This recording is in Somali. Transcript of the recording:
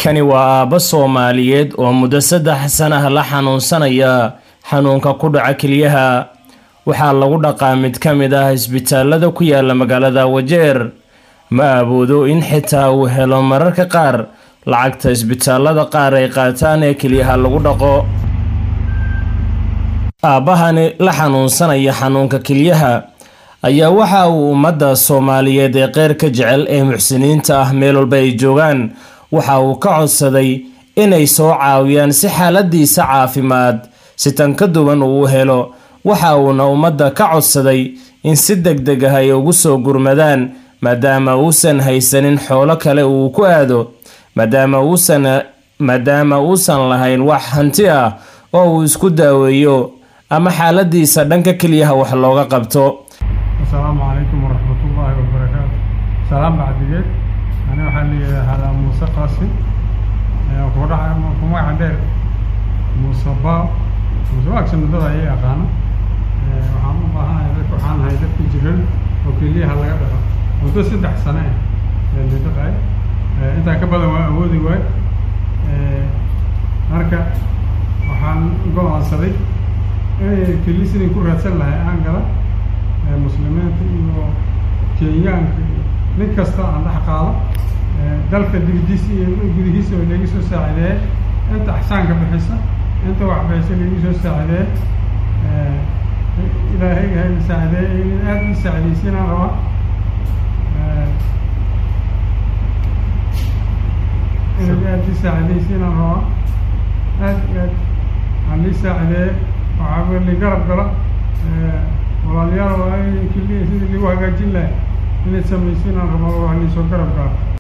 kani waa aabbo soomaaliyeed oo muddo saddex sanah la xanuunsanaya xanuunka ku dhaca keliyaha waxaa lagu dhaqaa mid ka mid ah isbitaalada ku yaala magaalada wajeer ma awoodo in xitaa uu helo mararka qaar lacagta isbitaalada qaar ay qaataan ee keliyaha lagu dhaqo aabbahani la xanuunsanaya xanuunka kelyaha ayaa waxa uu ummadda soomaaliyeed ee qeyrka jecel ee muxsiniinta ah meel walba ay joogaan waxa uu ka codsaday inay soo caawiyaan si xaaladiisa caafimaad si tan ka duwan uu helo waxa uuna ummadda ka codsaday in si deg deg ah ay ugu soo gurmadaan maadaama uusan haysanin xoolo kale uu ku aado maadaama uusan maadaama uusan lahayn wax hanti ah oo uu isku daaweeyo ama xaaladiisa dhanka keliyaha wax looga qabto asalaamu calaykum waraxmatullaahi wabarakaatu salaam bacdigeed ani waxaa leeyahay halaa muuse qaasim ku magaca dheer muuse baa muuse waagsan muddada ayay aqaana waxaan u baahanahay dadka waxaan ahay dadka jiran oo keliyaha laga dhaqo muddo saddex sane ah ee la dhaqay intaa ka badan waa awoodi waay marka waxaan go-aansaday inay keli sidii ku raadsan lahay aan gala muslimiinta iyo kenyaanka iyo nin kasta aan dhex qaado dalka dibadiisa iyo gudihiisa oo laga soo saacideeye inta axsaanka bixisa inta wax bixisa lagu soo saacideeye ilaahay ha saacideeye in aada i saacidaysiinaan rabaa inay aada i saacidaysiinaan rabaa aad iyo aad aan lii saacideeye waxaa li garab gala walaalayaal waa in keliya sidii lagu hagaajin lahay inay samaysiinaan rabaa wax liisoo garab gala